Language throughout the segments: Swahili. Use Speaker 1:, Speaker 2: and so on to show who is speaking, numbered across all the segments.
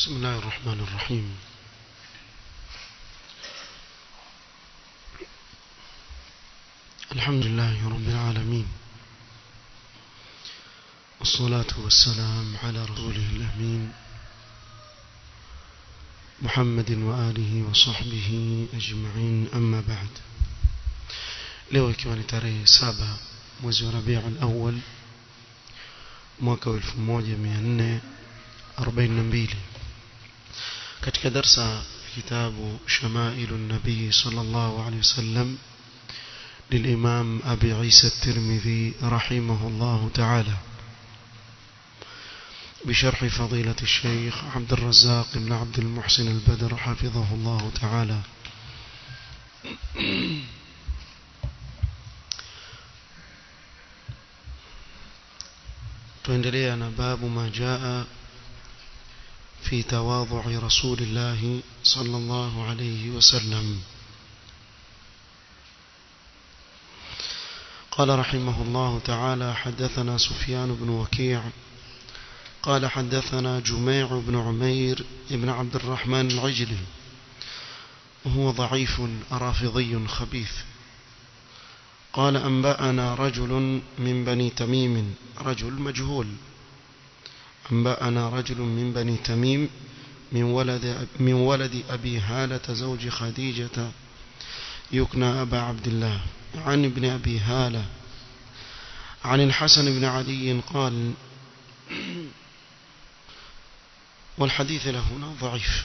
Speaker 1: بسم الله الرحمن الرحيم الحمد لله رب العالمين والصلاة والسلام على رسوله الأمين محمد وآله وصحبه أجمعين أما بعد leo ikiwa ni tarehe saba mwezi wa rabiul awal mwaka wa 1442 katika darsa kitabu shamailu nabii sallallahu alaihi wasallam للإمام أبي عيسى الترمذي رحمه الله تعالى بشرح فضيلة الشيخ عبد الرزاق بن عبد المحسن البدر حفظه الله تعالى tuendelea na babu ma jaa fi tawadhu'i rasulillah sallallahu alayhi wasallam قال رحمه الله تعالى حدثنا سفيان بن وكيع قال حدثنا جميع بن عمير بن عبد الرحمن العجلي وهو ضعيف رافضي خبيث قال أنبأنا رجل من بني تميم رجل مجهول أنبأنا رجل من بني تميم من ولد, من ولد أبي هالة زوج خديجة يكنى أبا عبد الله عن ابن أبي هالة عن الحسن بن علي قال والحديث له هنا ضعيف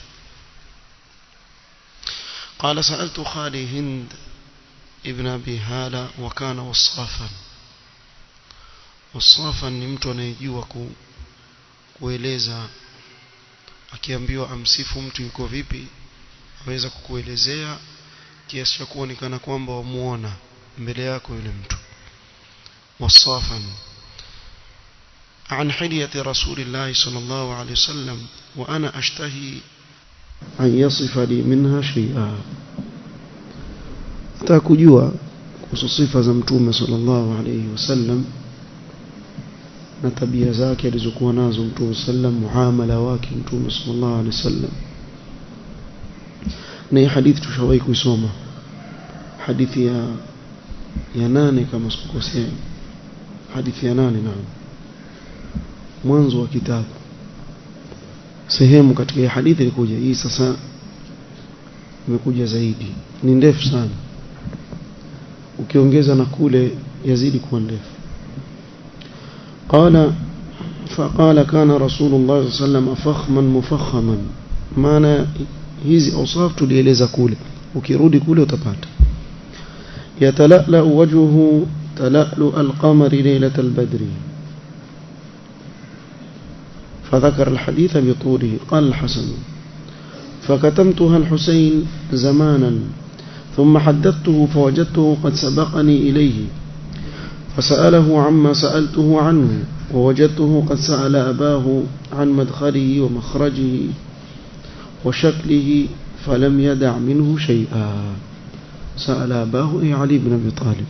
Speaker 1: قال سألت خالي هند ابن أبي هالة وكان وصافا وصافا ni mtu anayejua ku, kueleza akiambiwa amsifu mtu yuko vipi aweza kukuelezea kiasi cha kuonekana kwamba wamuona mbele yako yule mtu وصافا عن حلية رسول الله صلى الله عليه وسلم وأنا أشتهي أن يصف لي منها شيئا atakujua kuhusu sifa za mtume sallallahu alayhi wasallam na tabia zake alizokuwa nazo mtume sallam muamala wake mtume sallallahu alayhi wasallam na hii hadithi tushawahi kuisoma hadithi ya ya nane kama sikukosea hadithi ya nane naam mwanzo wa kitabu sehemu katika hii hadithi ilikuja hii sasa imekuja zaidi ni ndefu sana ukiongeza na kule yazidi kuwa ndefu قال فقال كان رسول الله صلى الله عليه وسلم فخما مفخما maana hizi awsaf tulieleza kule ukirudi kule utapata يتلألأ وجهه تلألؤ القمر ليلة البدر فذكر الحديث بطوله قال الحسن فكتمتها الحسين زمانا ثم حدثته فوجدته قد سبقني إليه فسأله عما سألته عنه ووجدته قد سأل أباه عن مدخله ومخرجه وشكله فلم يدع منه شيئا سأل أباه أي علي بن أبي طالب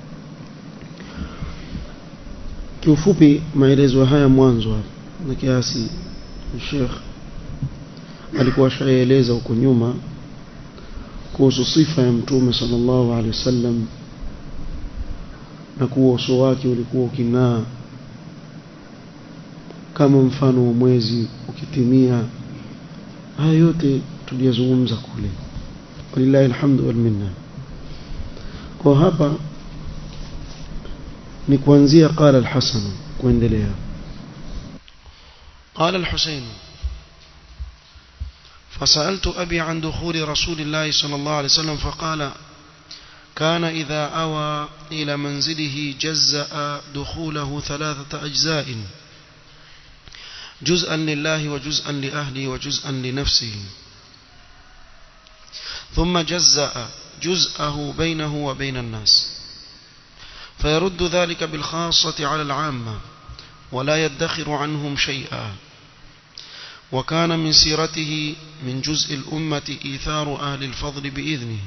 Speaker 1: kiufupi maelezo haya mwanzo na kiasi Sheikh alikuwa ashaeleza huko nyuma kuhusu sifa ya mtume sallallahu alaihi wasallam na kuwa uso wake ulikuwa uking'aa kama mfano wa mwezi ukitimia haya yote tuliyazungumza kule walillahi alhamdu wal minna kwa hapa ni kuanzia qala al-Hasan kuendelea قال الحسين فسألت أبي عن دخول رسول الله صلى الله عليه وسلم فقال كان إذا أوى إلى منزله جزأ دخوله ثلاثة أجزاء جزءا لله وجزءا لأهله وجزءا لنفسه ثم جزأ جزءه بينه وبين الناس فيرد ذلك بالخاصة على العامة ولا يدخر عنهم شيئا وكان من سيرته من جزء الأمة إيثار أهل الفضل بإذنه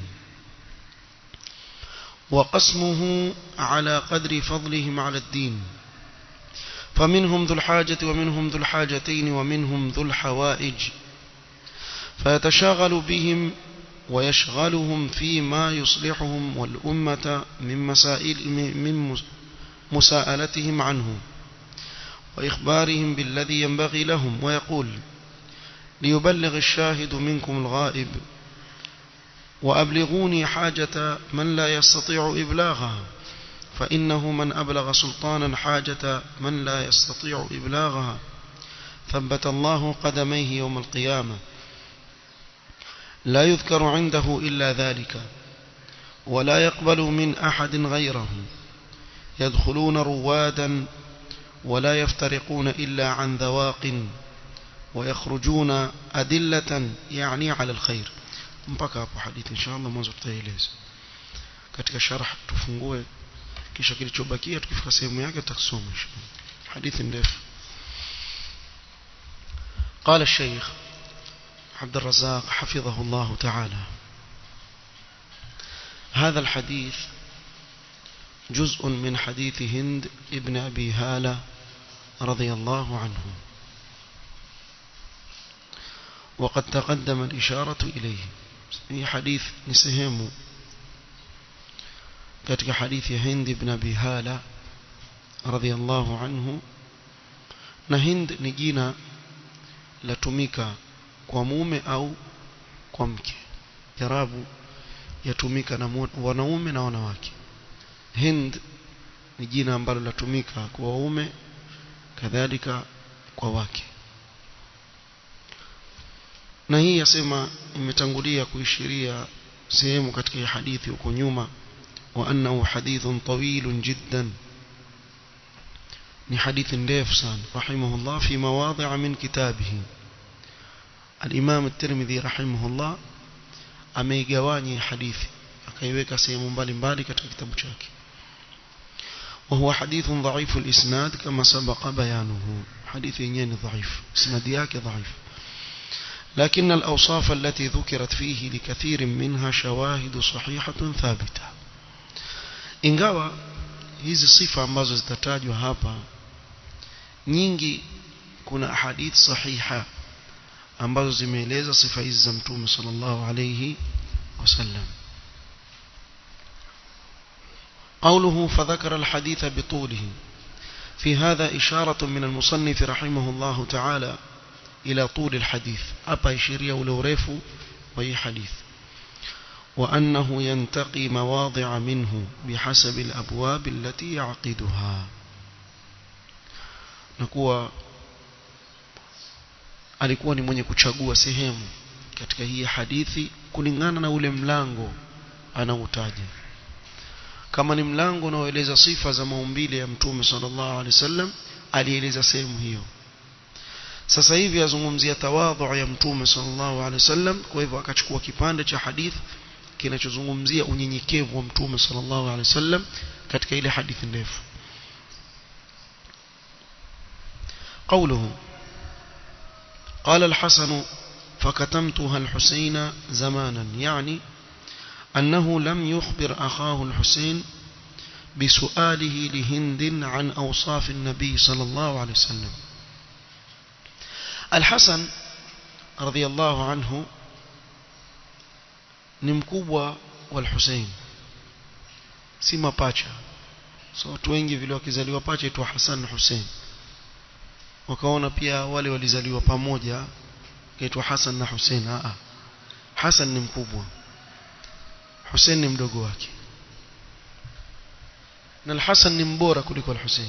Speaker 1: وقسمه على قدر فضلهم على الدين فمنهم ذو الحاجة ومنهم ذو الحاجتين ومنهم ذو الحوائج فيتشاغل بهم ويشغلهم فيما يصلحهم والأمة من مسائل من مساءلتهم عنه وإخبارهم بالذي ينبغي لهم ويقول ليبلغ الشاهد منكم الغائب وأبلغوني حاجة من لا يستطيع إبلاغها فإنه من أبلغ سلطانا حاجة من لا يستطيع إبلاغها ثبت الله قدميه يوم القيامة لا يذكر عنده إلا ذلك ولا يقبل من أحد غيره يدخلون روادا ولا يفترقون إلا عن ذواق ويخرجون أدلة يعني على الخير mpaka hapo hadithi inshallah mwanzo tutaeleza katika sharh tufungue kisha kilichobakia tukifika sehemu yake tutasoma inshallah hadithi ndefu قال الشيخ عبد الرزاق حفظه الله تعالى هذا الحديث جزء من حديث هند ابن أبي هالة رضي الله عنه وقد تقدم الإشارة إليه هي حديث نسهم كتك حديث هند بن أبي هالة رضي الله عنه نهند نجينا لتميك كوموم أو كومك jarabu yatumika na wanaume na wanawake hind ni jina ambalo latumika kwa waume kadhalika kwa wake na hii yasema imetangulia kuishiria sehemu katika hadithi huko nyuma wa annahu hadithun tawilun jiddan ni hadithi ndefu sana rahimahullah fi mawadhi'a min kitabihi al-imam at-tirmidhi rahimahullah ameigawanya hadithi akaiweka sehemu mbalimbali katika kitabu chake وهو حديث ضعيف الإسناد كما سبق بيانه حديث ينين ضعيف إسناد ياك ضعيف لكن الأوصاف التي ذكرت فيه لكثير منها شواهد صحيحة ثابتة ingawa hizi sifa ambazo zitatajwa hapa nyingi kuna hadith sahiha ambazo zimeeleza sifa hizi za mtume sallallahu alayhi wasallam قوله فذكر الحديث بطوله في هذا إشارة من المصنف رحمه الله تعالى إلى طول الحديث أبا يشيريا ولوريف وهي حديث وأنه ينتقي مواضع منه بحسب الأبواب التي يعقدها نكوى alikuwa ni mwenye kuchagua sehemu katika hii hadithi kulingana na ule mlango anautaja kama ni mlango unaoeleza sifa za maumbile ya mtume sallallahu alaihi wasallam alieleza sehemu hiyo sasa hivi azungumzia tawadhu ya mtume sallallahu alaihi wasallam kwa hivyo akachukua kipande cha hadith kinachozungumzia unyenyekevu wa mtume sallallahu alaihi wasallam katika ile hadithi ndefu قوله قال الحسن فكتمتها الحسين زمانا يعني أنه لم يخبر أخاه الحسين بسؤاله لهند عن أوصاف النبي صلى الله عليه وسلم الحسن رضي الله عنه نمكوبwa والحسين si mapacha so watu wengi vile wakizaliwa pacha itwa Hassan na Hussein wakaona pia wale walizaliwa pamoja kaitwa Hassan na Hussein a Hassan ni mkubwa Hussein ni mdogo wake na al-Hassan ni mbora kuliko al-Hussein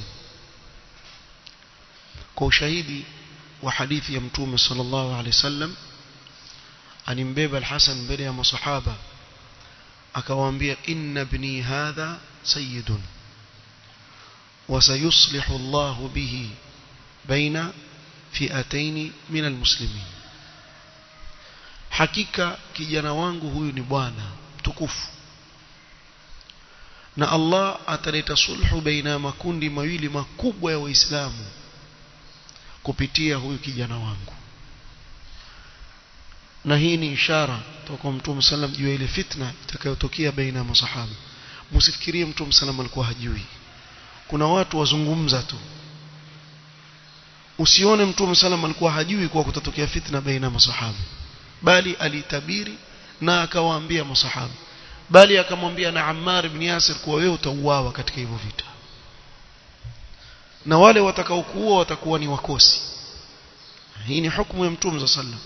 Speaker 1: kwa ushahidi wa hadithi ya mtume sallallahu alaihi wasallam alimbeba al-Hassan mbele ya masahaba akawaambia inna ibni hadha sayyidun وسيصلح الله به بين فئتين من المسلمين hakika kijana wangu huyu ni bwana mtukufu na Allah ataleta sulhu baina makundi mawili makubwa ya waislamu kupitia huyu kijana wangu na hii ni ishara toka mtume sallam juu ile fitna itakayotokea baina ya masahaba msifikirie mtume sallam alikuwa hajui kuna watu wazungumza tu usione mtume sallam alikuwa hajui kuwa kutatokea fitna baina ya masahaba bali alitabiri na akawaambia masahaba bali akamwambia na Ammar ibn Yasir kuwa wewe utauawa katika hivyo vita na wale watakaokuua watakuwa ni wakosi hii ni hukumu ya mtume za sallam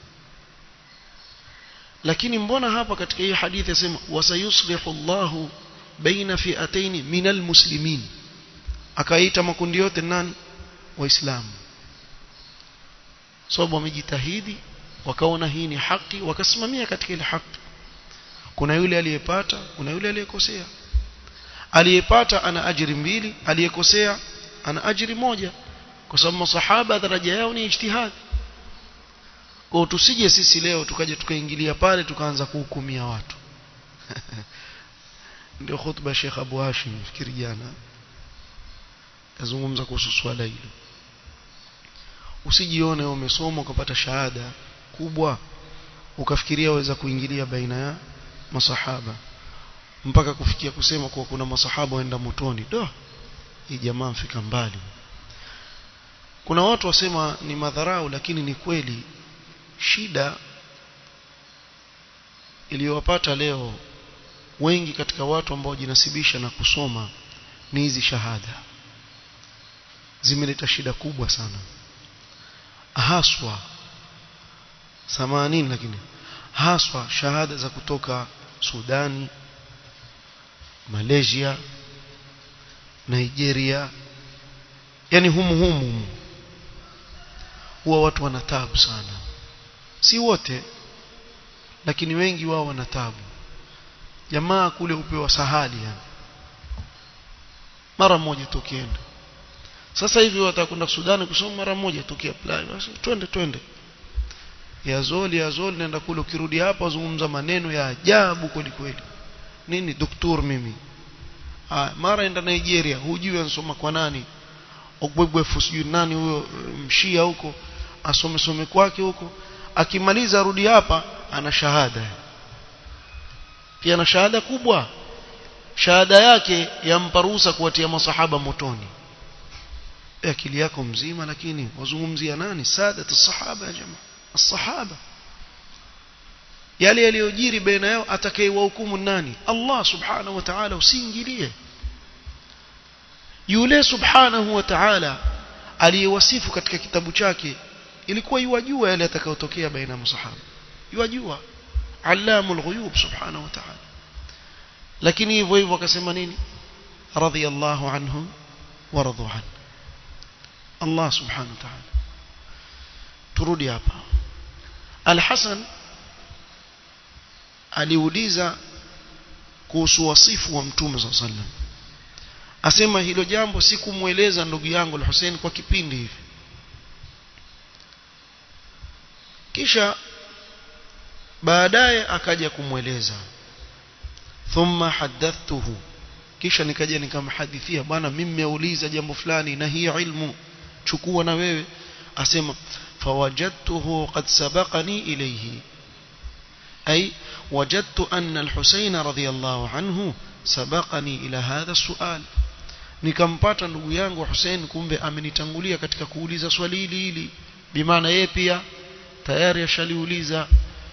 Speaker 1: lakini mbona hapa katika hii hadithi yasema wasayuslihu Allahu baina fi'atayn minal muslimin akaita makundi yote nani waislamu sababu wamejitahidi wakaona hii ni haki wakasimamia katika ile haki kuna yule aliyepata kuna yule aliyekosea aliyepata ana ajiri mbili aliyekosea ana ajiri moja kwa sababu masahaba daraja yao ni ijtihad kwa tusije sisi leo tukaje tukaingilia pale tukaanza kuhukumia watu ndio khutba Sheikh Abu Hashim fikiri jana azungumza kuhusu swala hilo usijione umesoma ukapata shahada kubwa ukafikiria waweza kuingilia baina ya masahaba mpaka kufikia kusema kuwa kuna masahaba waenda motoni do hii jamaa mfika mbali kuna watu wasema ni madharau lakini ni kweli shida iliyowapata leo wengi katika watu ambao jinasibisha na kusoma ni hizi shahada zimeleta shida kubwa sana haswa samanini lakini haswa shahada za kutoka Sudani Malaysia Nigeria yani humu humu huwa watu wana taabu sana si wote lakini wengi wao wana taabu jamaa kule upewa sahali yani mara moja tukienda sasa hivi watakwenda Sudani kusoma mara moja tukiapply basi twende twende ya zoli ya zoli nenda kule ukirudi hapa wazungumza maneno ya ajabu kweli kweli nini doktor mimi ah mara enda Nigeria hujui ansoma kwa nani ogbebwefu sijui nani huyo mshia huko asome some kwake huko akimaliza arudi hapa ana shahada pia na shahada kubwa shahada yake yampa ruhusa kuwatia masahaba motoni akili yako mzima lakini wazungumzia nani sadat sahaba ya jamaa الصحابه yale yaliyojiri baina yao atakayewahukumu nani Allah subhanahu wa ta'ala usiingilie yule subhanahu wa ta'ala aliyewasifu katika kitabu chake ilikuwa yuwajua yale yatakayotokea baina ya masahaba yuwajua allamul ghuyub subhanahu wa ta'ala lakini hivyo hivyo akasema nini radiyallahu anhum wa radu an Allah subhanahu wa ta'ala turudi hapa Al-Hasan aliuliza kuhusu wasifu wa Mtume صلى الله asema hilo jambo sikumweleza ndugu yangu Al-Hussein kwa kipindi hivi kisha baadaye akaja kumweleza thumma hadathtuhu kisha nikaja nikamhadithia bwana mimi nimeuliza jambo fulani na hii ilmu chukua na wewe asema فوجدته قد سبقني إليه أي وجدت أن الحسين رضي الله عنه سبقني إلى هذا السؤال nikampata ndugu yangu Hussein kumbe amenitangulia katika kuuliza swali hili hili bimaana yeye pia tayari ashaliuliza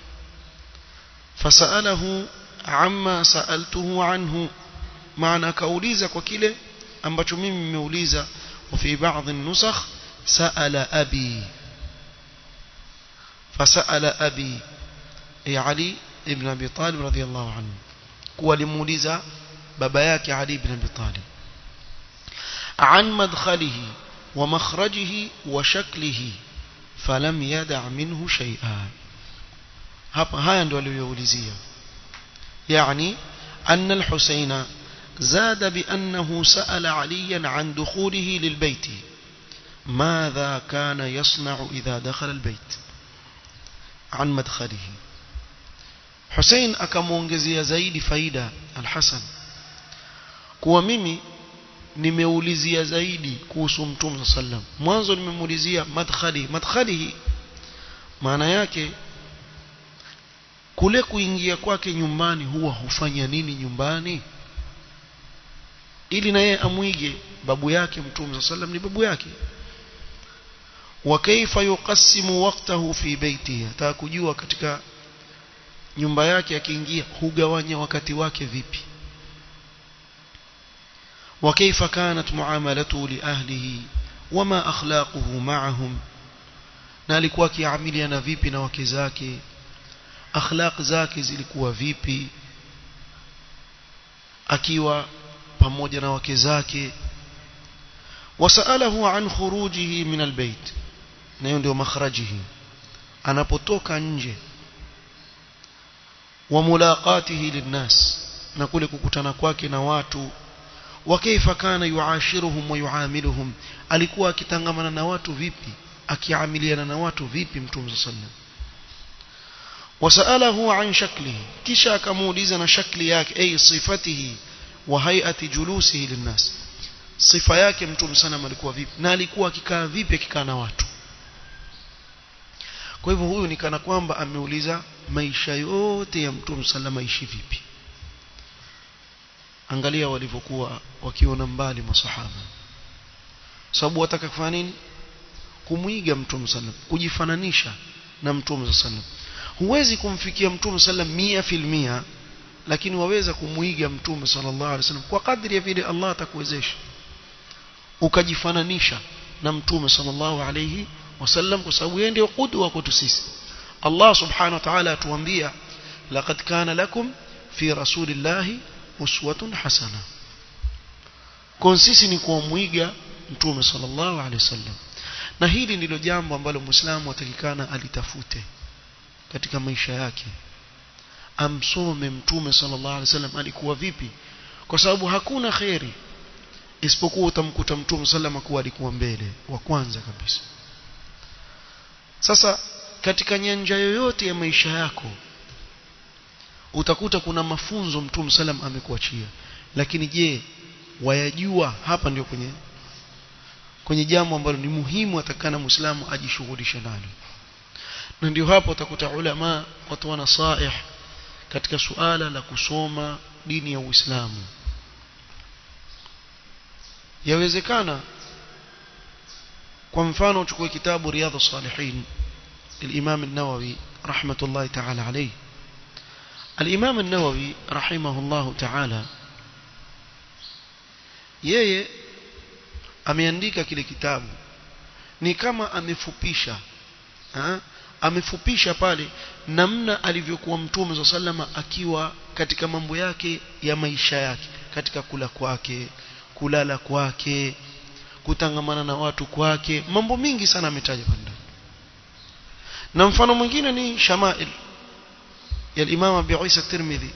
Speaker 1: fasalahu amma saaltuhu anhu maana akauliza kwa kile ambacho mimi nimeuliza wa fi baadhi nusakh saala abi فسأل أبي أي علي ابن أبي طالب رضي الله عنه kuwa limuuliza baba yake Ali ibn Abi Talib عن مدخله ومخرجه وشكله فلم يدع منه شيئا hapa haya ndio aliyoulizia يعني أن الحسين زاد بأنه سأل عليا عن دخوله للبيت ماذا كان يصنع إذا دخل البيت عن مدخله حسين akamuongezea zaidi faida al-Hasan kuwa mimi nimeulizia zaidi kuhusu mtume sallam mwanzo nimemuulizia madkhali madkhalihi maana yake kule kuingia kwake nyumbani huwa hufanya nini nyumbani ili na yeye amwige babu yake mtume sallam ni babu yake wa kaifa yuqassimu waqtahu fi baitihi ataka kujua katika nyumba yake akiingia hugawanya wakati wake vipi wa kaifa kanat muamalatuhu li ahlihi wama akhlaquhu ma'ahum na alikuwa akiamiliana vipi na wake zake akhlaq zake zilikuwa vipi akiwa pamoja na wake zake wasalahu an khurujihi min albayt na hiyo ndio makhrajihi anapotoka nje wa mulaqatihi linnas na kule kukutana kwake na watu wa kaifa kana yuashiruhum wa yuamiluhum alikuwa akitangamana na watu vipi akiamiliana na watu vipi mtume sallallahu wasalahu an shaklihi kisha akamuuliza na shakli yake ay sifatihi wa hay'ati julusihi linnas sifa yake mtume sana alikuwa vipi na alikuwa akikaa vipi akikaa na watu kwa hivyo huyu ni kana kwamba ameuliza maisha yote ya mtume salama ishi vipi angalia walivyokuwa wakiona mbali masahaba sababu wataka kufanya nini kumwiga mtume sallam kujifananisha na mtume sallam huwezi kumfikia mtume sallam mia filmia lakini waweza kumwiga mtume sallallahu alaihi wasallam kwa kadri ya vile Allah atakuwezesha ukajifananisha na mtume sallallahu alaihi wasallam kwa sababu yeye ndio qudwa kwetu sisi Allah subhanahu wa ta'ala atuambia laqad kana lakum fi rasulillahi uswatun hasana kwa sisi ni kuamwiga mtume sallallahu alaihi wasallam na hili ndilo jambo ambalo muislamu atakikana alitafute katika maisha yake amsome mtume sallallahu alaihi wasallam alikuwa vipi kwa sababu hakuna khairi isipokuwa utamkuta mtume sallallahu kuwa alikuwa mbele wa kwanza kabisa sasa katika nyanja yoyote ya maisha yako utakuta kuna mafunzo mtume sallam amekuachia lakini je wayajua hapa ndio kwenye kwenye jambo ambalo ni muhimu atakana muislamu ajishughulishe nalo na ndio hapo utakuta ulama watu wana saih katika suala la kusoma dini ya Uislamu yawezekana kwa mfano uchukue kitabu riyadhus salihin الإمام النووي رحمة الله تعالى عليه الإمام النووي رحمه الله تعالى yeye ameandika kile kitabu ni kama amefupisha ha? amefupisha pale namna alivyokuwa mtume za salama akiwa katika mambo yake ya maisha yake katika kula kwake kulala kwake kutangamana na watu kwake mambo mingi sana ametaja pale na mfano mwingine ni shamail ya Imam Abi Isa Tirmidhi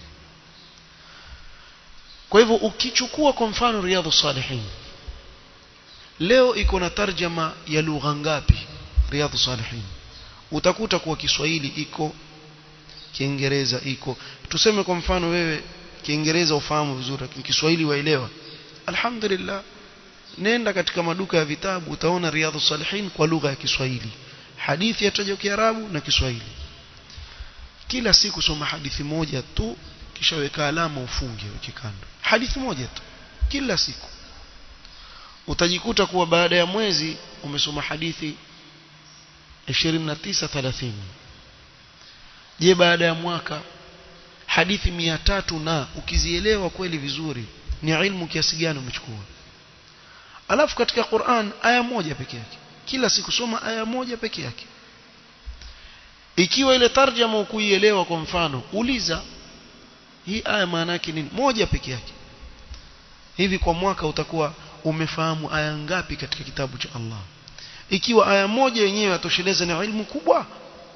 Speaker 1: kwa hivyo ukichukua kwa mfano Riyadhus Salihin leo iko na tarjama ya lugha ngapi Riyadhus Salihin utakuta kuwa Kiswahili iko Kiingereza iko tuseme kwa mfano wewe Kiingereza ufahamu vizuri lakini Kiswahili waelewa alhamdulillah nenda katika maduka ya vitabu utaona Riyadhus Salihin kwa lugha ya Kiswahili hadithi yatajwa Kiarabu na Kiswahili kila siku soma hadithi moja tu kisha weka alama ufunge weke kando hadithi moja tu kila siku utajikuta kuwa baada ya mwezi umesoma hadithi 29 30 je baada ya mwaka hadithi 300 na ukizielewa kweli vizuri ni ilmu kiasi gani umechukua alafu katika Qur'an aya moja pekee yake kila siku soma aya moja peke yake ikiwa ile tarjama ukuielewa kwa mfano uliza hii aya maana yake nini moja peke yake hivi kwa mwaka utakuwa umefahamu aya ngapi katika kitabu cha Allah ikiwa aya moja yenyewe yatosheleza na ilmu kubwa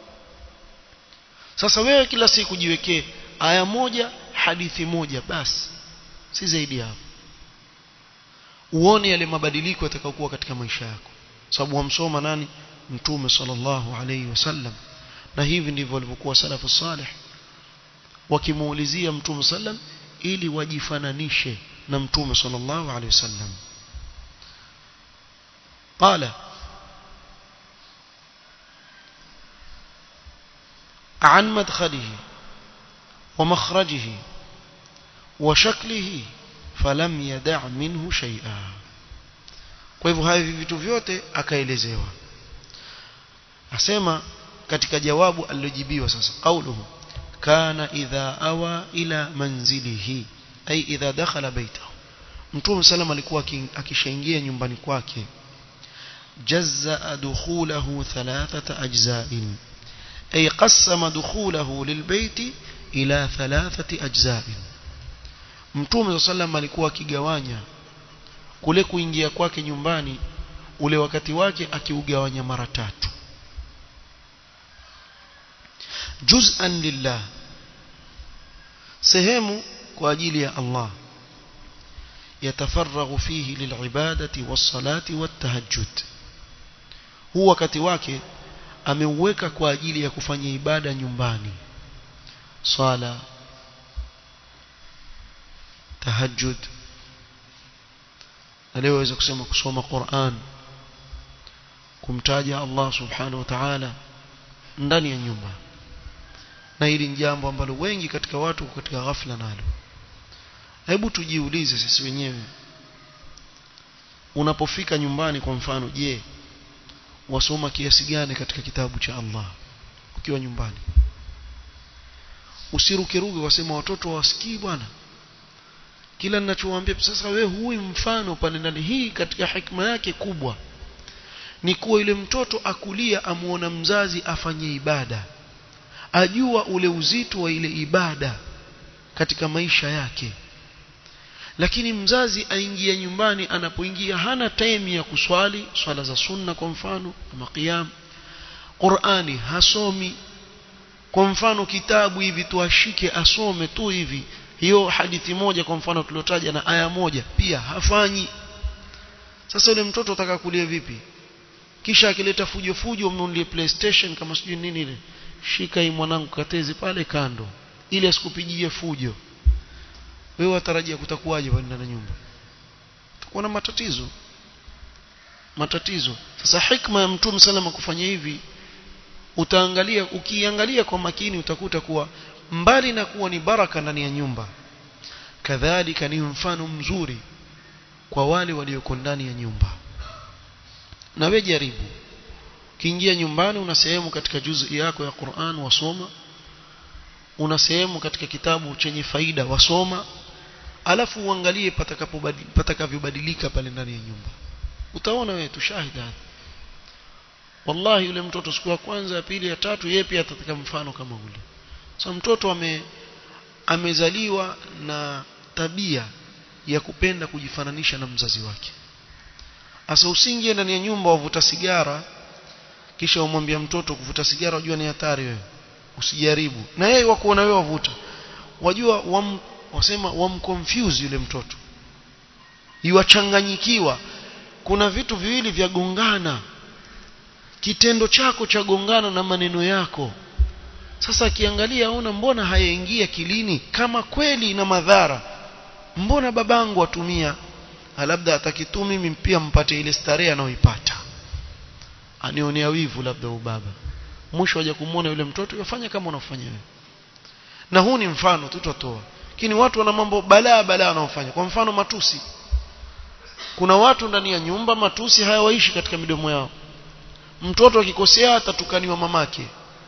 Speaker 1: sasa wewe kila siku jiwekee aya moja hadithi moja basi si zaidi hapo uone yale mabadiliko yatakayokuwa katika maisha yako sababu wamsoma nani mtume sallallahu alayhi wasallam na hivi ndivyo walivyokuwa salafu salih wakimuulizia mtume sallam ili wajifananishe na mtume sallallahu alayhi wasallam قال عن مدخله ومخرجه وشكله فلم يدع منه شيئا kwa hivyo hivi vitu vyote akaelezewa asema katika jawabu alilojibiwa sasa qauluhu kana idha awa ila manzilihi ay idha dakhala baitahu mtume sallam alikuwa akishaingia nyumbani kwake jazza dukhulahu thalathata ajza'in ay qassama dukhulahu lilbayti ila thalathati ajza'in mtume sallam alikuwa akigawanya kule kuingia kwake nyumbani ule wakati wake akiugawanya mara tatu juz'an lillah sehemu kwa ajili ya Allah yatafaraghu fihi lilibadati wassalati wattahajjud huu wakati wake ameuweka kwa ajili ya kufanya ibada nyumbani swala tahajjud na leo waweza kusema kusoma Qur'an kumtaja Allah subhanahu wa ta'ala ndani ya nyumba na hili ni jambo ambalo wengi katika watu katika ghafla nalo hebu tujiulize sisi wenyewe unapofika nyumbani kwa mfano je wasoma kiasi gani katika kitabu cha Allah ukiwa nyumbani usirukeruke wasema watoto wasikii bwana kila ninachowaambia sasa we hui mfano pale ndani hii katika hikma yake kubwa ni kuwa yule mtoto akulia amuona mzazi afanye ibada ajua ule uzito wa ile ibada katika maisha yake lakini mzazi aingia nyumbani anapoingia hana time ya kuswali swala za sunna kwa mfano kama qiyam Qur'ani hasomi kwa mfano kitabu hivi tuashike asome tu hivi hiyo hadithi moja kwa mfano tuliotaja na aya moja pia hafanyi sasa yule mtoto ataka kulia vipi kisha akileta fujo fujo mnunulie PlayStation kama sijui nini ile shika hii mwanangu katezi pale kando ili asikupigie fujo wewe watarajia kutakuwaje pale ndani nyumba utakuwa na matatizo matatizo sasa hikma ya mtume salama kufanya hivi utaangalia ukiangalia kwa makini utakuta kuwa mbali na kuwa ni baraka ndani ya nyumba kadhalika ni mfano mzuri kwa wale walioko ndani ya nyumba na wewe jaribu kiingia nyumbani una sehemu katika juzu yako ya Qur'an wasoma una sehemu katika kitabu chenye faida wasoma alafu uangalie patakavyobadilika pale ndani ya nyumba utaona wewe tushahida wallahi yule mtoto siku ya kwanza ya pili ya tatu yeye pia atataka mfano kama ule so mtoto ame amezaliwa na tabia ya kupenda kujifananisha na mzazi wake asa usingie ndani ya nyumba wavuta sigara kisha umwambia mtoto kuvuta sigara wajua ni hatari wewe usijaribu na yeye wakuona wewe wavuta wajua wam, wasema wamconfuse yule mtoto iwachanganyikiwa kuna vitu viwili vya gongana kitendo chako cha gongana na maneno yako sasa akiangalia aona mbona hayaingia kilini kama kweli ina madhara mbona babangu atumia labda atakitu mimi pia mpate ile starehe anayoipata anionea wivu labda ubaba mwisho waje kumuona yule mtoto yafanya kama unafanya wewe na huu ni mfano tutatoa lakini watu wana mambo balaa balaa wanaofanya kwa mfano matusi kuna watu ndani ya nyumba matusi hayawaishi katika midomo yao mtoto akikosea atatukaniwa mamake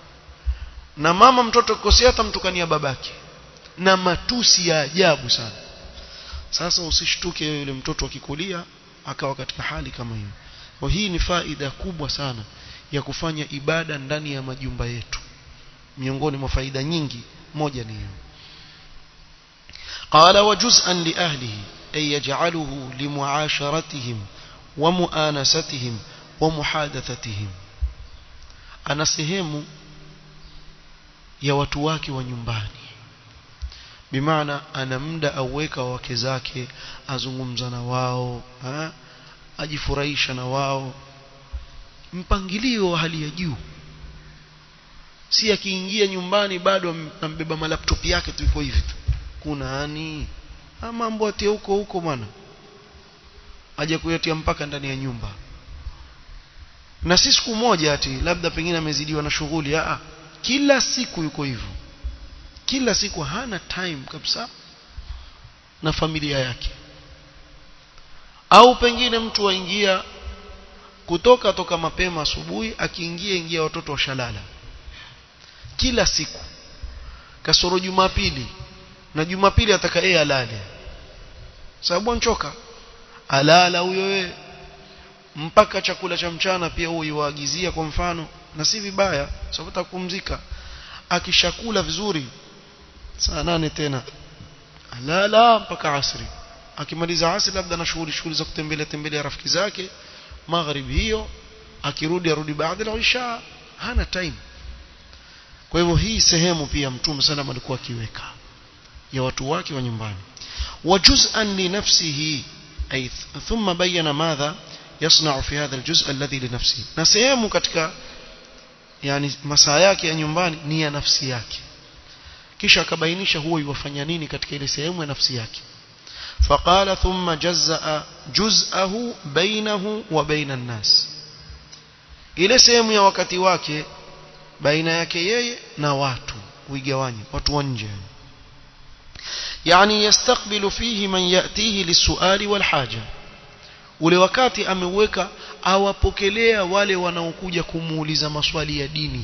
Speaker 1: na mama mtoto akikosea atamtukania babake na matusi ya ajabu sana sasa usishtuke yule mtoto akikulia akawa katika hali kama hiyo kwa hii ni faida kubwa sana ya kufanya ibada ndani ya majumba yetu miongoni mwa faida nyingi moja ni hiyo قال وجزءا لأهله أي يجعله لمعاشرتهم ومؤانستهم ومحادثتهم أنا سهم ya watu wake wa nyumbani bimaana ana muda auweka wake zake azungumza na wao ha? ajifurahisha na wao mpangilio wa hali ya juu si akiingia nyumbani bado ambeba malaptop yake tu iko hivi tu kuna ani mambo atie huko huko bwana aje kuyatia mpaka ndani ya nyumba na si siku moja ati labda pengine amezidiwa na shughuli a kila siku yuko hivyo kila siku hana time kabisa na familia yake au pengine mtu waingia kutoka toka mapema asubuhi akiingia ingia watoto washalala kila siku kasoro jumapili na jumapili ataka yeye alale sababu anchoka alala huyo wewe mpaka chakula cha mchana pia huyo waagizia kwa mfano na si vibaya sababu atakupumzika akishakula vizuri saa nane tena alala mpaka asri akimaliza asri labda na shughuli shughuli za kutembelea tembelea rafiki zake magharibi hiyo akirudi arudi baada ya isha hana time kwa hivyo hii sehemu pia mtume sana alikuwa akiweka ya watu wake wa nyumbani وجزءا لنفسه أي ثم بين ماذا يصنع في هذا الجزء الذي لنفسه na sehemu katika yani masaa yake ya nyumbani ni ya nafsi yake kisha akabainisha huwa yuwafanya nini katika ile sehemu ya nafsi yake فقال ثم جزأ جزءه بينه وبين الناس ile sehemu ya wakati wake baina yake yeye na watu uigawanye watu wa nje yani yastakbilu fihi man yatihi lisuali walhaja ule wakati ameuweka awapokelea wale wanaokuja kumuuliza maswali ya dini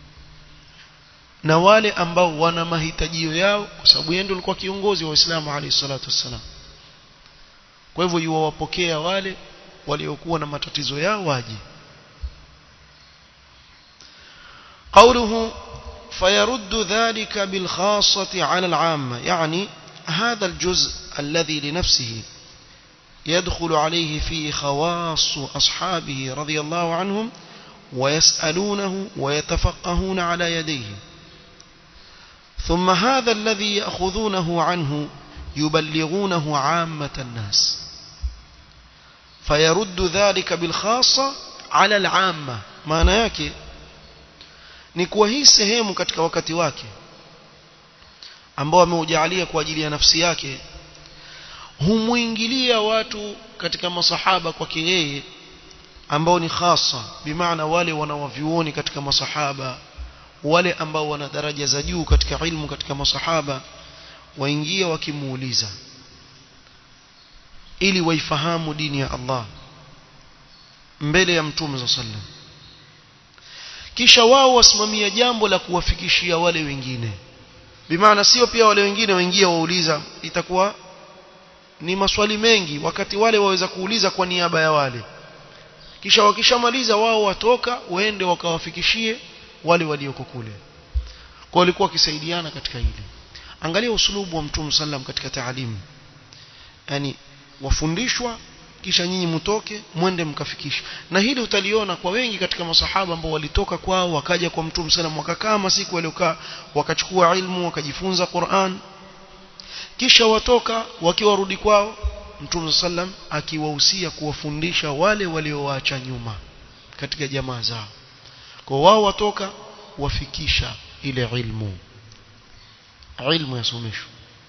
Speaker 1: na wale ambao wana mahitajio yao kwa sababu yeye ndiye alikuwa kiongozi wa Uislamu alayhi salatu wassalam kwa hivyo yuwapokea wale waliokuwa na matatizo yao waje قوله فيرد ذلك بالخاصة على العامة يعني هذا الجزء الذي لنفسه يدخل عليه فيه خواص أصحابه رضي الله عنهم ويسألونه ويتفقهون على يديه ثم هذا الذي يأخذونه عنه يبلغونه عامة الناس فيرد ذلك بالخاصة على العامة maana yake ni kuwa hii sehemu katika wakati wake ambao ameujalia kwa ajili ya nafsi yake humuingilia watu katika masahaba kwake yeye ambao ni khasa bimaana wale wanawavyuoni katika masahaba wale ambao wana daraja za juu katika ilmu katika masahaba waingia wakimuuliza ili waifahamu dini ya Allah mbele ya mtume za sallam kisha wao wasimamia jambo la kuwafikishia wale wengine bimaana sio pia wale wengine waingia wauliza itakuwa ni maswali mengi wakati wale waweza kuuliza kwa niaba ya wale kisha wakishamaliza wao watoka waende wakawafikishie wale walioko kule kwa walikuwa wakisaidiana katika hili angalia usulubu wa mtume sallam katika taalimu yani wafundishwa kisha nyinyi mtoke mwende mkafikisha na hili utaliona kwa wengi katika masahaba ambao walitoka kwao wakaja kwa mtume sallam wakakaa masiku waliokaa wakachukua ilmu wakajifunza Qur'an kisha watoka wakiwa warudi kwao mtume sallam akiwahusia kuwafundisha wale waliowaacha nyuma katika jamaa zao kwa wao watoka wafikisha ile ilmu ilmu yasomeshwa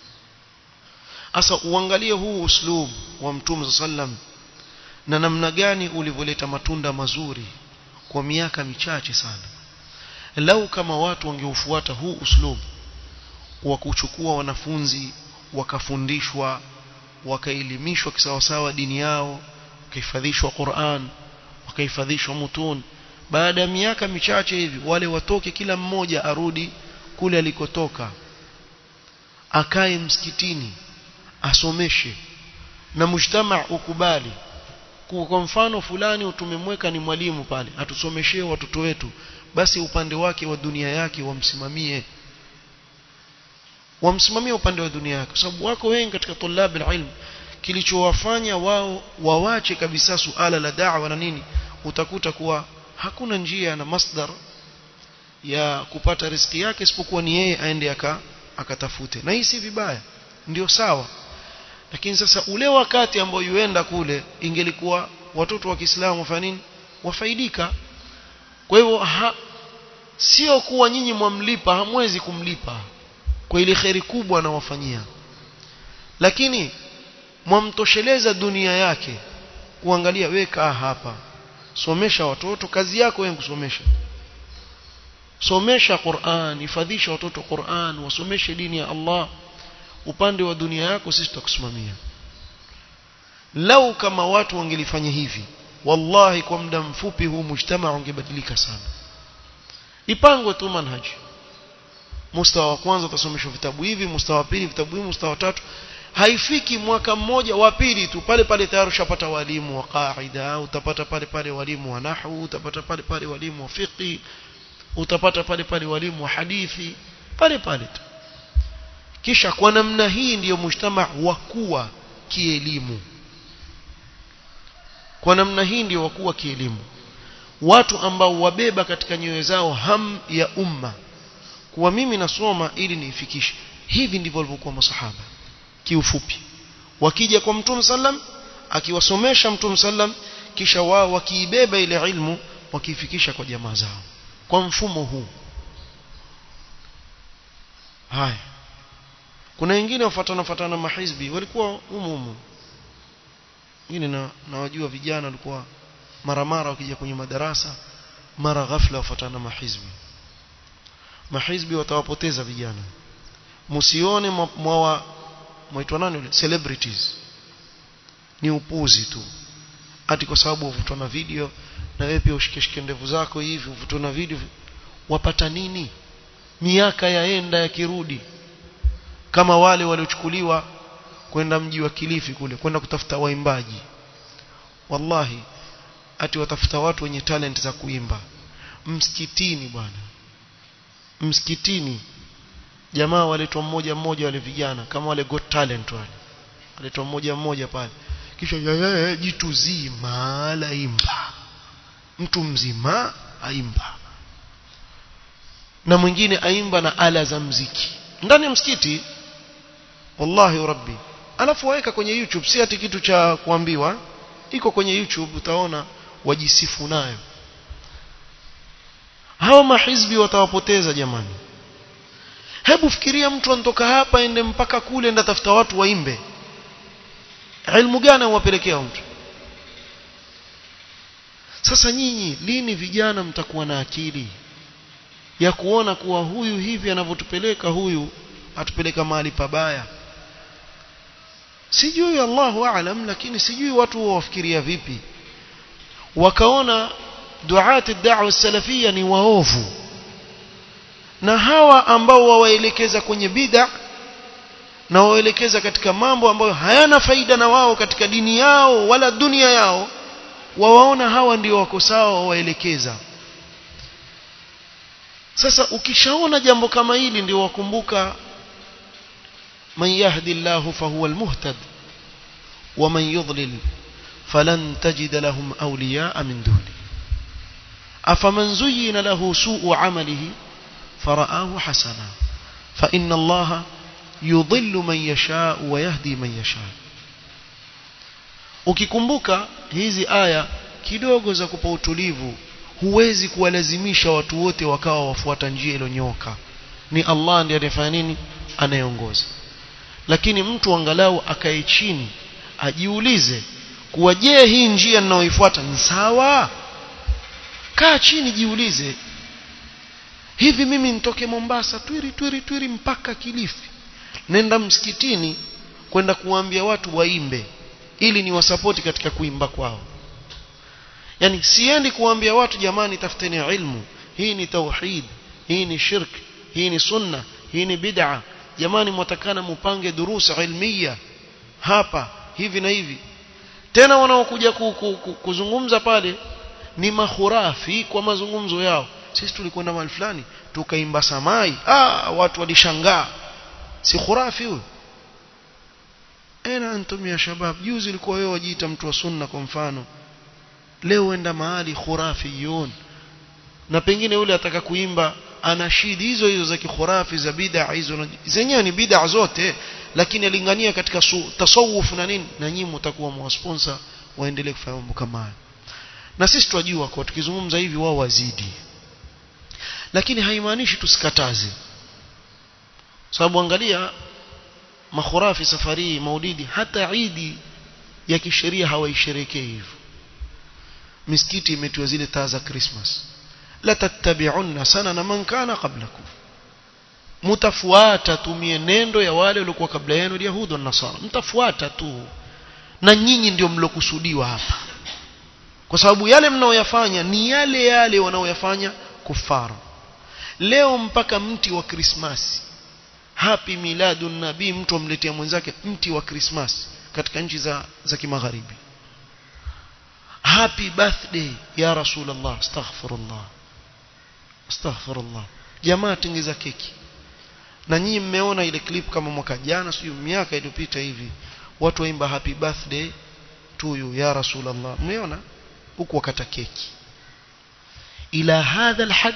Speaker 1: asa uangalie huu uslub wa mtume sallam na namna gani ulivyoleta matunda mazuri kwa miaka michache sana lau kama watu wangeufuata huu uslub wa kuchukua wanafunzi wakafundishwa wakaelimishwa kisawasawa dini yao wakahifadhishwa Qur'an wakahifadhishwa mutun baada ya miaka michache hivi wale watoke kila mmoja arudi kule alikotoka akae msikitini asomeshe na mujtama ukubali kwa mfano fulani tumemweka ni mwalimu pale atusomeshee watoto wetu basi upande wake wa dunia yake wamsimamie wamsimamie upande wa dunia yake kwa sababu wako wengi katika tulab ilm kilichowafanya wao wawache kabisa suala la da'wa na nini utakuta kuwa hakuna njia na masdar ya kupata riziki yake isipokuwa ni yeye aende aka akatafute na hii si vibaya ndio sawa lakini sasa ule wakati ambao yuenda kule ingelikuwa watoto wa Kiislamu wafanya nini wafaidika kwa hivyo sio kuwa nyinyi mwamlipa hamwezi kumlipa kwa ile kheri kubwa anawafanyia lakini mwamtosheleza dunia yake kuangalia weka hapa somesha watoto kazi yako wewe kusomesha somesha Qur'an hifadhisha watoto Qur'an wasomeshe dini ya Allah upande wa dunia yako sisi tutakusimamia lau kama watu wangelifanya hivi wallahi kwa muda mfupi huu mujtamaa ungebadilika sana ipangwe tu manhaji mustawa wa kwanza utasomeshwa vitabu hivi mustawa wa pili vitabu hivi mustawa wa tatu haifiki mwaka mmoja wa pili tu pale pale tayari ushapata walimu wa qaida utapata pale pale walimu wa nahwu utapata pale pale walimu wa fiqh utapata pale pale walimu wa hadithi pale pale tu kisha kwa namna hii ndiyo mujtama wakuwa kielimu kwa namna hii ndiyo wakuwa kielimu watu ambao wabeba katika nyoyo zao ham ya umma kuwa mimi nasoma ili niifikishe hivi ndivyo walivyokuwa masahaba kiufupi wakija kwa mtume sallam akiwasomesha mtume sallam kisha wao wakiibeba ile ilmu wakiifikisha kwa jamaa zao kwa mfumo huu haya kuna wengine wafuatana fuatana mahizbi walikuwa humu humu wengine na nawajua vijana walikuwa mara mara wakija kwenye madarasa mara ghafla wafuatana mahizbi mahizbi watawapoteza vijana msione mwa mwaitwa nani yule celebrities ni upuzi tu ati kwa sababu uvutwa na video na wewe pia ushikeshike ndevu zako hivi uvutwa na video wapata nini miaka yaenda yakirudi kama wale waliochukuliwa kwenda mji wa Kilifi kule kwenda kutafuta waimbaji wallahi ati watafuta watu wenye talent za kuimba msikitini bwana msikitini jamaa waletwa mmoja mmoja wale vijana kama wale got talent wale waletwa mmoja mmoja pale kisha yeye jitu zima la imba mtu mzima aimba na mwingine aimba na ala za mziki ndani ya msikiti wallahi rabbi alafu waweka kwenye youtube si ati kitu cha kuambiwa iko kwenye youtube utaona wajisifu nayo hao mahizbi watawapoteza jamani hebu fikiria mtu anatoka hapa ende mpaka kule enda tafuta watu waimbe ilmu gani wapelekea mtu sasa nyinyi lini vijana mtakuwa na akili ya kuona kuwa huyu hivi anavyotupeleka huyu atupeleka mahali pabaya sijui Allahu aalam lakini sijui watu wafikiria vipi wakaona duati da'wa salafia ni waovu na hawa ambao wawaelekeza kwenye bid'a na waelekeza katika mambo ambayo hayana faida na wao katika dini yao wala dunia yao wawaona hawa ndio wako sawa wawaelekeza sasa ukishaona jambo kama hili ndio wakumbuka man yahdillahu fahuwa almuhtad wa man yudlil falan tajid lahum awliyaa min duni afaman zuyyina lahu su'u 'amalihi fara'ahu hasana fa inna allaha yudhillu man yashaa wa yahdi man yashaa ukikumbuka hizi aya kidogo za kupa utulivu huwezi kuwalazimisha watu wote wakawa wafuata njia iliyonyoka ni Allah ndiye anayefanya nini anayeongoza lakini mtu angalau akae chini ajiulize kuwa je hii njia ninayoifuata ni sawa kaa chini jiulize hivi mimi nitoke Mombasa twiri twiri twiri mpaka Kilifi nenda msikitini kwenda kuwaambia watu waimbe ili ni wasapoti katika kuimba kwao yani siendi kuambia watu jamani tafuteni ilmu hii ni tauhid hii ni shirk hii ni sunna hii ni bid'a jamani mwatakana mupange durusa ilmiya hapa hivi na hivi tena wanaokuja ku, ku, ku, kuzungumza pale ni mahurafi kwa mazungumzo yao sisi tulikwenda mahali fulani tukaimba samai ah watu walishangaa si khurafi huyo ena antum ya shabab juzi ilikuwa wewe wajiita mtu wa sunna kwa mfano leo enda mahali khurafiyun na pengine yule ataka kuimba anashidi hizo hizo za kikhurafi za bid'a hizo zenyewe ni bid'a zote lakini alingania katika tasawuf na nini na nyinyi mtakuwa mwasponsor waendelee kufanya mambo kama hayo na sisi tunajua kwa tukizungumza hivi wao wazidi lakini haimaanishi tusikataze sababu angalia makhurafi safari maulidi hata idi ya kisheria hawaisherekei hivyo misikiti imetiwa zile taa za Christmas la tattabi'unna sanana man kana qablakum mtafuata tu mienendo ya wale waliokuwa kabla yenu yahudu na nasara mtafuata tu na nyinyi ndio mlokusudiwa hapa kwa sababu yale mnaoyafanya ni yale yale wanaoyafanya kufara leo mpaka mti wa krismasi happy miladun nabii mtu amletea mwenzake mti wa krismasi katika nchi za za kimagharibi happy birthday ya rasulullah astaghfirullah astaghfirullah jamaa tengeza keki na nyinyi mmeona ile clip kama mwaka jana sio miaka iliyopita hivi watu waimba happy birthday to you ya rasulullah mmeona huku wakata keki ila hadha alhad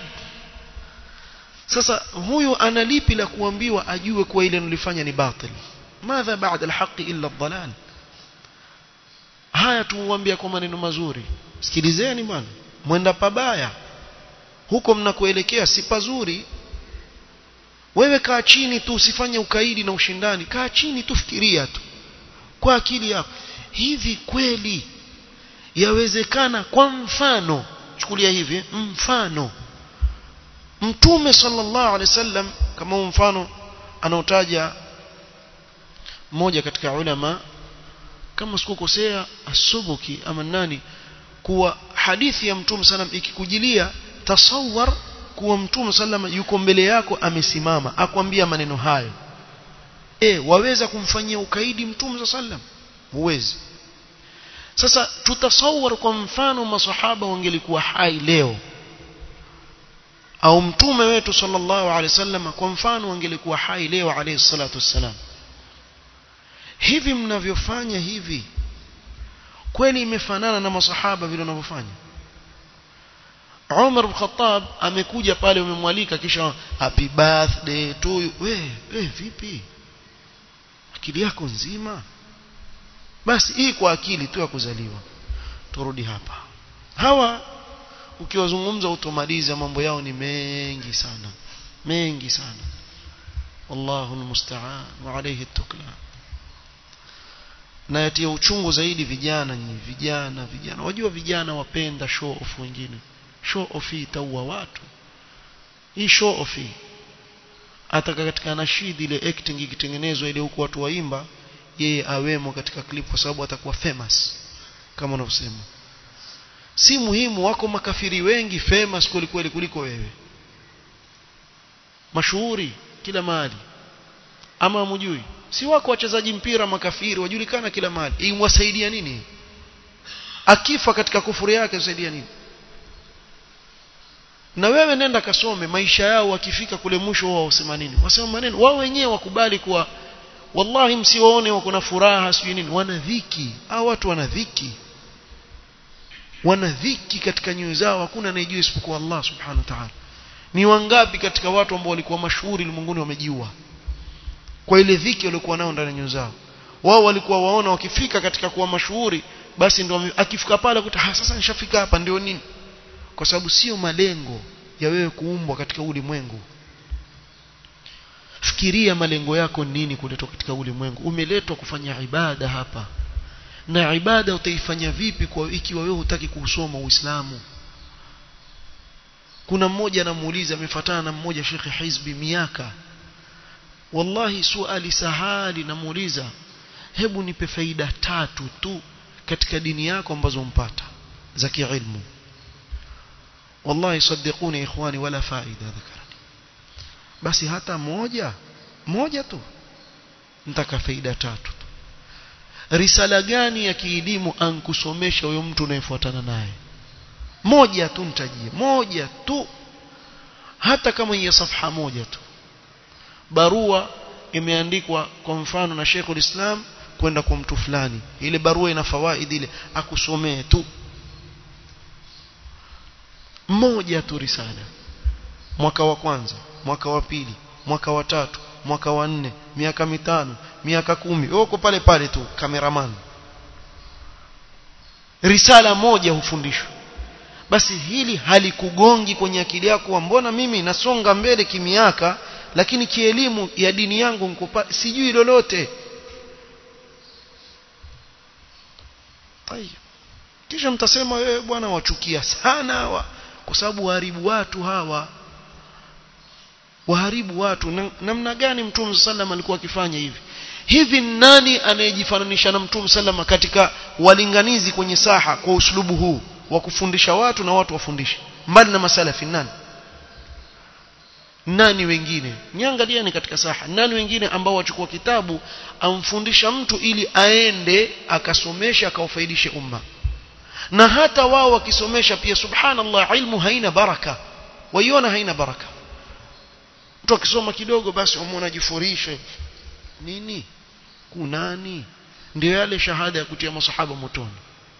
Speaker 1: sasa huyu ana lipi la kuambiwa ajue kuwa ile nilifanya ni batil madha baada alhaqi illa adhalal haya tumwambia kwa maneno mazuri sikilizeni bwana mwenda pabaya huko mnakoelekea si pazuri wewe kaa chini tu usifanye ukaidi na ushindani kaa chini tu fikiria tu kwa akili yako hivi kweli yawezekana kwa mfano chukulia hivi mfano mtume sallallahu alaihi wasallam kama mfano anaotaja mmoja katika ulama kama sikukosea asubuki ama nani kuwa hadithi ya mtume sallam ikikujilia tasawwar kuwa mtume sallam yuko mbele yako amesimama akwambia maneno hayo e waweza kumfanyia ukaidi mtume sallam huwezi sasa tutasawar kwa mfano masahaba wangelikuwa hai leo au mtume wetu sallallahu alaihi wasallam kwa mfano wangelikuwa hai leo alayhi salatu wassalam hivi mnavyofanya hivi kweli imefanana na masahaba vile wanavyofanya Umar bin Khattab amekuja pale umemwalika kisha happy birthday to you we we vipi akili yako nzima basi hii kwa akili tu ya kuzaliwa turudi hapa hawa ukiwazungumza utomaliza mambo yao ni mengi sana mengi sana wallahu almusta'an wa alayhi tukla na yatia uchungu zaidi vijana nyinyi vijana vijana wajua vijana wapenda show off wengine show off hii itaua watu hii show off hii hata katika nashidi ile acting ikitengenezwa ile huku watu waimba yeye awemo katika clip kwa sababu atakuwa famous kama unavyosema si muhimu wako makafiri wengi famous kweli kweli kuliko wewe mashuhuri kila mahali ama hamjui si wako wachezaji mpira makafiri wajulikana kila mahali imwasaidia nini akifa katika kufuru yake usaidia nini na wewe nenda kasome maisha yao wakifika kule mwisho wao wasema nini wasema maneno wao wenyewe wakubali kuwa wallahi msiwaone wako na furaha sijui nini wana dhiki hao watu wana dhiki wana dhiki katika nyoyo zao hakuna anayejua isipokuwa Allah subhanahu wa ta'ala ni wangapi katika watu ambao walikuwa mashuhuri ulimwenguni wamejiua kwa ile dhiki waliokuwa nao ndani ya nyoyo zao wao walikuwa waona wakifika katika kuwa mashuhuri basi ndio akifika pale kuta sasa nishafika hapa ndio nini kwa sababu sio malengo ya wewe kuumbwa katika ulimwengu fikiria malengo yako nini kuletwa katika ulimwengu umeletwa kufanya ibada hapa na ibada utaifanya vipi kwa ikiwa wewe hutaki kuusoma Uislamu kuna mmoja anamuuliza amefuatana na mmoja Sheikh Hizbi miaka wallahi suali sahali namuuliza hebu nipe faida tatu tu katika dini yako ambazo umpata za kiilmu wallahi saddiquni ikhwani wala faida dhakarani basi hata moja moja tu nitaka faida tatu risala gani ya kielimu ankusomesha huyo mtu unayefuatana naye moja tu nitajie moja tu hata kama ya safha moja tu barua imeandikwa kwa mfano na Sheikhul Islam kwenda kwa mtu fulani ile barua ina fawaidi ile akusomee tu moja tu risala mwaka wa kwanza mwaka wa pili mwaka wa tatu mwaka wa nne miaka mitano miaka kumi uko pale pale tu kameraman risala moja hufundishwa basi hili halikugongi kwenye akili yako mbona mimi nasonga mbele kimiaka lakini kielimu ya dini yangu nikupa, sijui lolote kisha mtasema wewe bwana wachukia sana hawa kwa sababu waharibu watu hawa waharibu watu namna gani mtume sallam alikuwa akifanya hivi hivi nani anayejifananisha na mtume sallam katika walinganizi kwenye saha kwa uslubu huu wa kufundisha watu na watu wafundishe mbali na masalafi nani nani wengine niangalieni katika saha nani wengine ambao wachukua kitabu amfundisha mtu ili aende akasomesha akaufaidishe umma na hata wao wakisomesha pia subhanallah ilmu haina baraka waiona haina baraka mtu akisoma kidogo basi umwona jifurishe nini kunani ndio yale shahada ya kutia masahaba motoni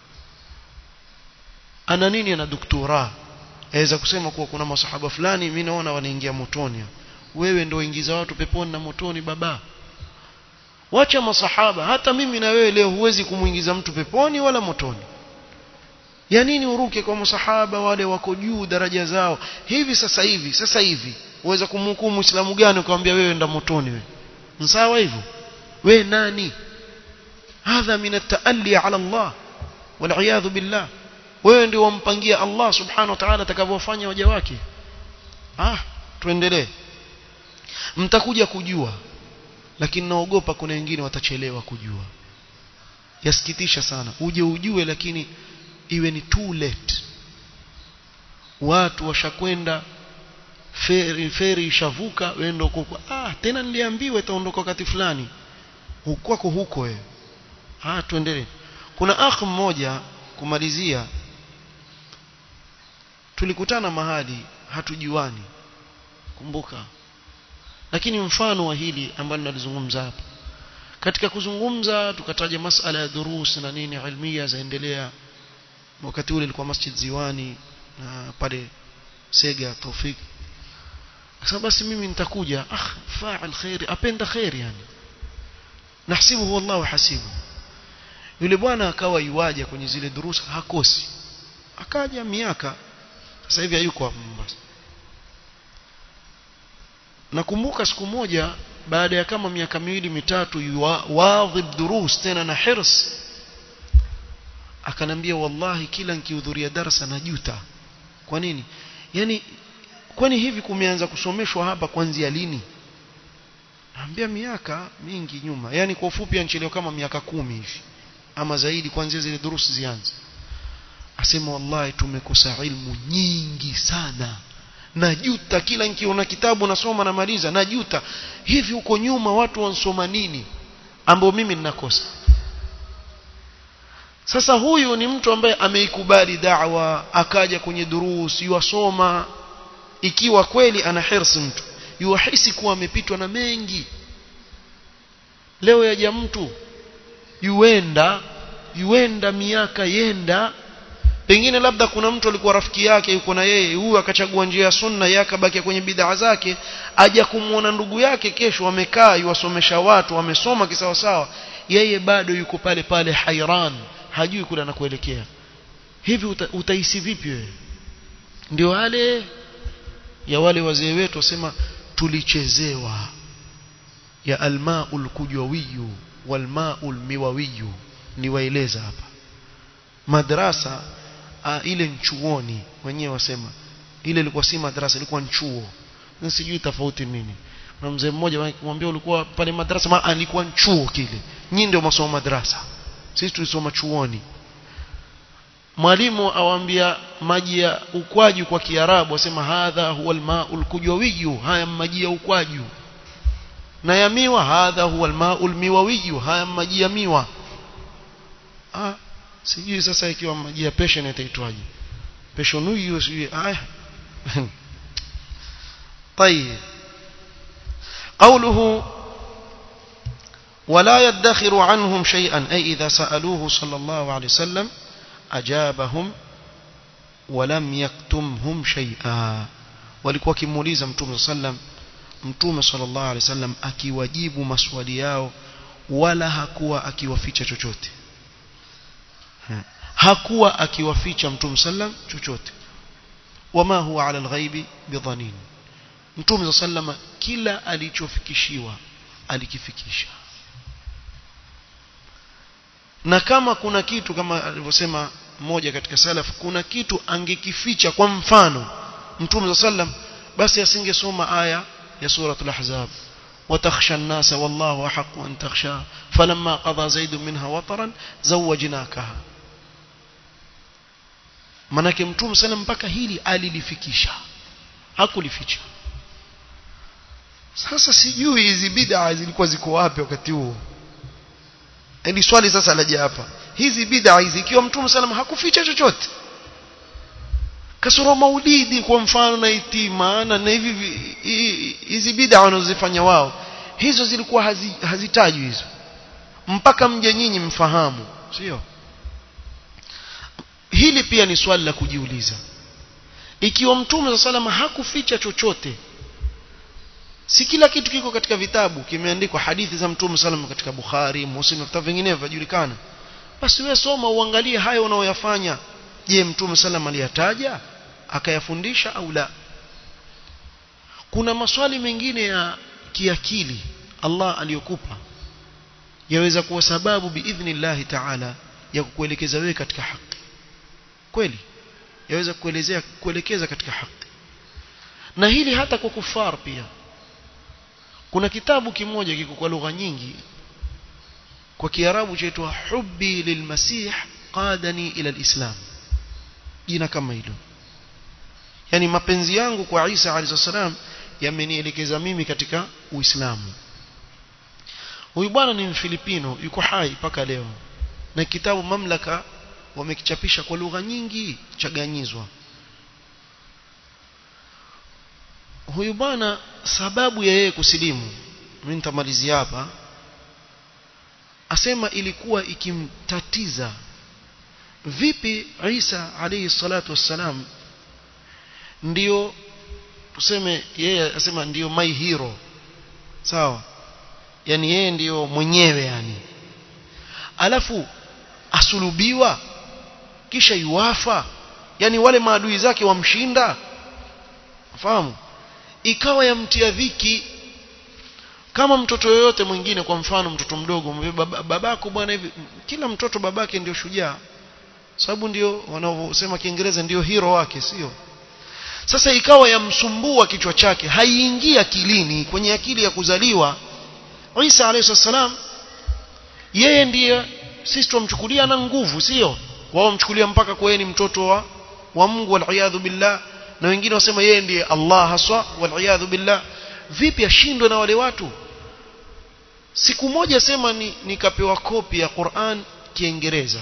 Speaker 1: ana nini ana doktora aweza kusema kuwa kuna masahaba fulani mimi naona wanaingia motoni wewe ndio ingiza watu peponi na motoni baba wacha masahaba hata mimi na wewe leo huwezi kumuingiza mtu peponi wala motoni ya nini uruke kwa masahaba wale wako juu daraja zao hivi sasa hivi sasa hivi uweza kumhukumu muislamu gani ukamwambia wewe enda motoni wewe sawa hivyo wewe nani hadha min at-taalli ala Allah wal billah wewe ndio wampangia Allah subhanahu wa ta'ala atakavyofanya waja wake ah tuendelee mtakuja kujua lakini naogopa kuna wengine watachelewa kujua yasikitisha sana uje ujue lakini iwe ni too late watu washakwenda feri feri ishavuka wendo huko ah tena niliambiwa itaondoka wakati fulani hukwako huko wewe ah tuendelee kuna akh mmoja kumalizia tulikutana mahali hatujuani kumbuka lakini mfano wa hili ambalo nalizungumza hapa katika kuzungumza tukataja masala ya durus na nini ilmia zaendelea wakati ule ilikuwa masjid ziwani na pale sega tawfik sasa basi mimi nitakuja ah fa'al khairi apenda khairi yani nahsibuhu wallahu hasibu yule bwana akawa yuaja kwenye zile durusa hakosi akaja miaka sasa hivi hayuko hapa Mombasa nakumbuka siku moja baada ya kama miaka miwili mitatu wadhib durus tena na hirs akanambia wallahi kila nikihudhuria darasa najuta kwa nini yani kwani hivi kumeanza kusomeshwa hapa kuanzia lini naambia miaka mingi nyuma yani kwa ufupi anchelewa kama miaka kumi hivi ama zaidi kuanzia zile durusi zianze asema wallahi tumekosa ilmu nyingi sana najuta kila nikiona kitabu nasoma namaliza najuta hivi huko nyuma watu wansoma nini ambao mimi ninakosa sasa huyu ni mtu ambaye ameikubali da'wa akaja kwenye durusi yuwasoma ikiwa kweli ana hirsi mtu yuhisi kuwa amepitwa na mengi leo yaja mtu yuenda yuenda miaka yenda pengine labda kuna mtu alikuwa rafiki yake yuko na yeye huyu akachagua njia ya sunna yeye akabaki kwenye bid'a zake aja kumuona ndugu yake kesho amekaa yuwasomesha watu wamesoma kisawasawa yeye bado yuko pale pale hairan hajui kule anakuelekea hivi uta, utahisi vipi wewe ndio wale ya wale wazee wetu wasema tulichezewa ya almaul kujwawiyu walmaul miwawiyu niwaeleza hapa madrasa a, ile nchuoni wenyewe wasema ile ilikuwa si madrasa ilikuwa nchuo sijui tofauti nini na mzee mmoja kumwambia ulikuwa pale madrasa ma alikuwa nchuo kile nyinyi ndio masomo madrasa sisi tulisoma chuoni mwalimu awaambia maji ya ukwaju kwa kiarabu asema hadha huwa almaul kujwawiyu haya maji ya ukwaju na ya miwa hadha huwa almaul miwawiyu haya maji ya miwa ah sijui sasa ikiwa maji ya passion itaitwaje passion huyu sijui ah طيب قوله ولا يدخر عنهم شيئا أي إذا سألوه صلى الله عليه وسلم أجابهم ولم يكتمهم شيئا walikuwa kimuuliza mtume sallam mtume sallallahu alaihi wasallam akiwajibu maswali yao wala hakuwa akiwaficha chochote hakuwa akiwaficha mtume sallam chochote wama huwa ala alghaibi bidhanin mtume sallam kila alichofikishiwa alikifikisha na kama kuna kitu kama alivyosema mmoja katika salaf kuna kitu angekificha kwa mfano mtume sallam basi asingesoma aya ya suratul ahzab وتخشى الناس والله أحق أن تخشى فلما قضى زيد منها وطرا زوجناكها manake mtume sana mpaka hili alilifikisha hakulificha sasa sijui hizi bid'a zilikuwa ziko wapi wakati huo hili swali sasa laja hapa hizi bid'a hizi ikiwa mtume sallam hakuficha chochote kasoro maulidi kwa mfano na itima na hivi hizi bid'a wanazofanya wao hizo zilikuwa hazitajwi hazi hizo mpaka mje nyinyi mfahamu sio hili pia ni swali la kujiuliza ikiwa mtume wa salama hakuficha chochote si kila kitu kiko katika vitabu kimeandikwa hadithi za mtume salama katika Bukhari Muslim na vitabu vingine vinajulikana basi wewe soma uangalie hayo unaoyafanya je mtume salama aliyataja akayafundisha au la kuna maswali mengine ya kiakili Allah aliyokupa yaweza kuwa sababu biidhnillah ta'ala ya kukuelekeza wewe katika haki kweli yaweza kuelezea kuelekeza katika haki na hili hata kwa kufar pia kuna kitabu kimoja kiko kwa lugha nyingi kwa kiarabu chaitwa hubbi lilmasih qadani ila alislam jina kama hilo yani mapenzi yangu kwa Isa alayhi salam yamenielekeza mimi katika uislamu huyu bwana ni mfilipino yuko hai mpaka leo na kitabu mamlaka wamekichapisha kwa lugha nyingi chaganyizwa huyu bwana sababu ya yeye kusilimu mimi nitamalizia hapa asema ilikuwa ikimtatiza vipi Isa alayhi salatu wassalam ndio tuseme yeye asema ndio my hero sawa yani yeye ndiyo mwenyewe yani alafu asulubiwa kisha yuwafa yani wale maadui zake wamshinda fahamu ikawa yamtia dhiki kama mtoto yoyote mwingine kwa mfano mtoto mdogo babako bwana hivi kila mtoto babake ndio shujaa sababu ndio wanaosema kiingereza ndio hero wake sio sasa ikawa yamsumbua kichwa chake haiingia akilini kwenye akili ya kuzaliwa Isa alayhi salam yeye ndiye sisi tumchukulia na nguvu sio wao mchukulia mpaka kwa ni mtoto wa wa Mungu wal billah na wengine wasema yeye ndiye Allah haswa wal billah vipi ashindwe na wale watu siku moja sema ni nikapewa kopi ya Qur'an kiingereza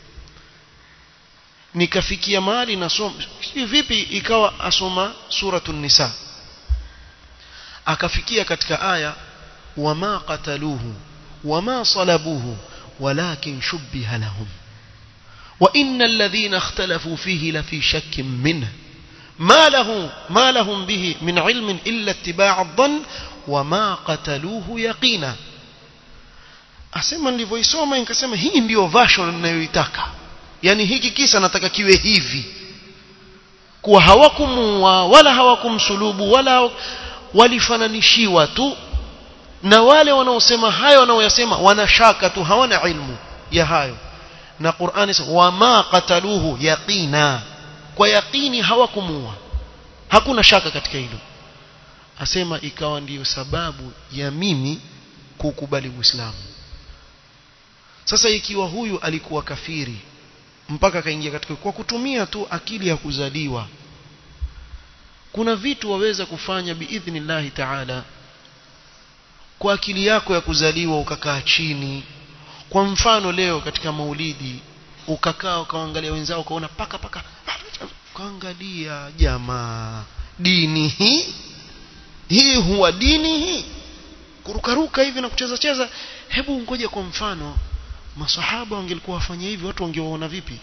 Speaker 1: nikafikia mahali nasoma vipi ikawa asoma suratul nisa akafikia katika aya wama qataluhu wama salabuhu walakin shubbiha lahum wa innal ladhina ikhtalafu fihi lafi shakkin minhu ما له ما لهم به من علم إلا اتباع الظن وما قتلوه يقينا asema nilivyoisoma nikasema hii ndiyo version ninayoitaka yani hiki kisa nataka kiwe hivi kuwa hawakumuua wala hawakumsulubu wala walifananishiwa tu na wale wanaosema hayo wanaoyasema wanashaka tu hawana ilmu ya hayo na Qur'ani wama qataluhu yaqina kwa yaqini hawakumuua hakuna shaka katika hilo asema ikawa ndiyo sababu ya mimi kukubali Uislamu sasa ikiwa huyu alikuwa kafiri mpaka akaingia katika kwa kutumia tu akili ya kuzaliwa kuna vitu waweza kufanya biidhnillahi ta'ala kwa akili yako ya kuzaliwa ukakaa chini kwa mfano leo katika maulidi ukakaa ukaangalia wenzao ukaona paka paka kaangalia jamaa dini hii hii huwa dini hii kurukaruka hivi na kucheza cheza hebu ngoja kwa mfano masahaba wangelikuwa wafanya hivi watu wangewaona vipi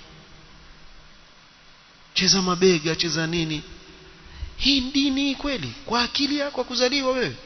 Speaker 1: cheza mabega cheza nini hii dini kweli kwa akili yako kuzaliwa wewe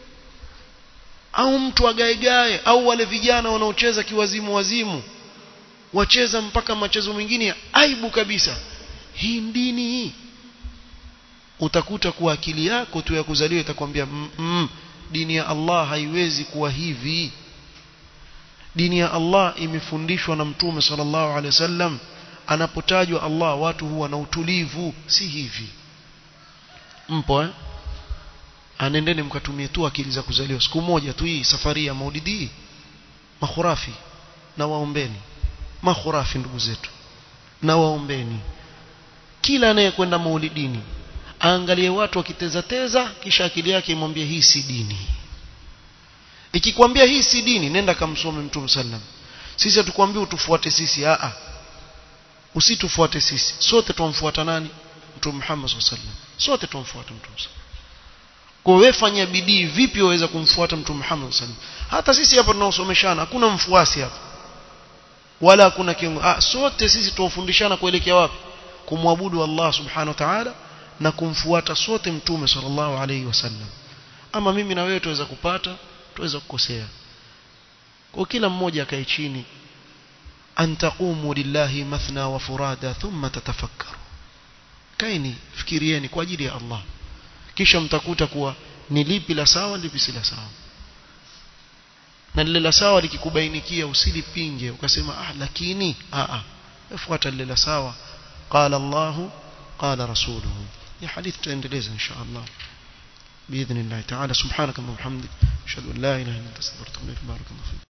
Speaker 1: au mtu agaegae au wale vijana wanaocheza kiwazimu wazimu wacheza mpaka machezo mengine aibu kabisa hii dini hii utakuta kuwa akili yako tu ya kuzaliwa itakwambia mm, mm, dini ya Allah haiwezi kuwa hivi dini ya Allah imefundishwa na mtume sallallahu alaihi wasallam anapotajwa Allah watu huwa na utulivu si hivi mpo eh anendeni mkatumie tu akili za kuzaliwa siku moja tu hii safari ya maulidi makhurafi na waombeni makhurafi ndugu zetu na waombeni kila anayekwenda maulidini aangalie watu wakiteza teza kisha akili yake imwambie hii si dini ikikwambia hii si dini nenda kamsome mtume sallam sisi hatukwambii utufuate sisi a a usitufuate sisi sote tumfuata nani mtume Muhammad sallam sote tumfuata mtume kwa wewe fanya bidii vipi waweza kumfuata mtume Muhammad sallam hata sisi hapa tunaosomeshana hakuna mfuasi hapa wala hakuna kiongozi ah sote sisi tuwafundishana kuelekea wapi kumwabudu Allah subhanahu wa ta'ala na kumfuata sote mtume sallallahu alayhi wasallam ama mimi na wewe tuweza kupata tuweza kukosea kwa kila mmoja akae chini an taqumu lillahi mathna wa furada thumma tatafakkaru kaini fikirieni kwa ajili ya Allah kisha mtakuta kuwa ni lipi la sawa lipi si la sawa na lile la sawa likikubainikia usilipinge ukasema ah lakini a a fuata lile la sawa qala Allahu qala rasuluhu ya hadithi tutaendeleza insha Allah باذن الله تعالى سبحانك اللهم وبحمدك اشهد ان لا اله الا انت استغفرك واتوب اليك بارك الله فيك